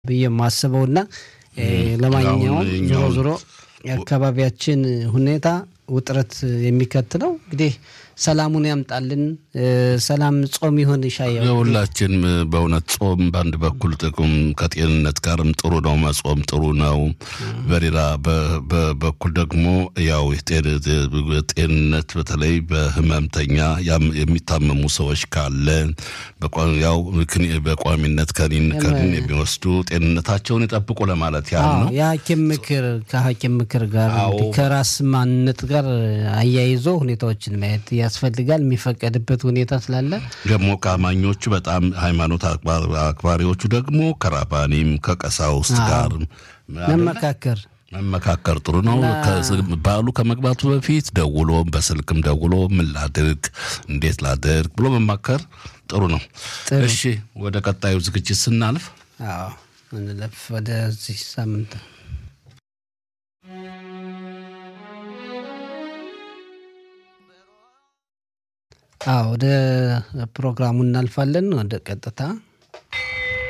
ብዬ የማስበው እና ለማንኛውም ዞሮ ዞሮ የአካባቢያችን ሁኔታ ውጥረት የሚከትለው እንግዲህ ሰላሙን ያምጣልን። ሰላም ጾም ይሆን ይሻየው የሁላችን በእውነት ጾም በአንድ በኩል ጥቅም ከጤንነት ጋርም ጥሩ ነው፣ መጾም ጥሩ ነው። በሌላ በኩል ደግሞ ያው ጤንነት በተለይ በህመምተኛ የሚታመሙ ሰዎች ካለ ያው በቋሚነት ከኒን ከኒን የሚወስዱ ጤንነታቸውን ይጠብቁ ለማለት ያህል ነው። የሐኪም ምክር ከሐኪም ምክር ጋር ከራስ ማንነት ጋር አያይዞ ሁኔታዎችን ማየት ያስፈልጋል። የሚፈቀድበት ሁኔታ ስላለ ደግሞ ከአማኞቹ በጣም ሃይማኖት አክባሪዎቹ ደግሞ ከራባኒም ከቀሳውስት ጋር መመካከር መመካከር ጥሩ ነው። በዓሉ ከመግባቱ በፊት ደውሎ በስልክም ደውሎ ምን ላድርግ፣ እንዴት ላድርግ ብሎ መማከር ጥሩ ነው። እሺ ወደ ቀጣዩ ዝግጅት ስናልፍ እንለፍ ወደዚህ ሳምንት ወደ ፕሮግራሙ እናልፋለን። ወደ ቀጥታ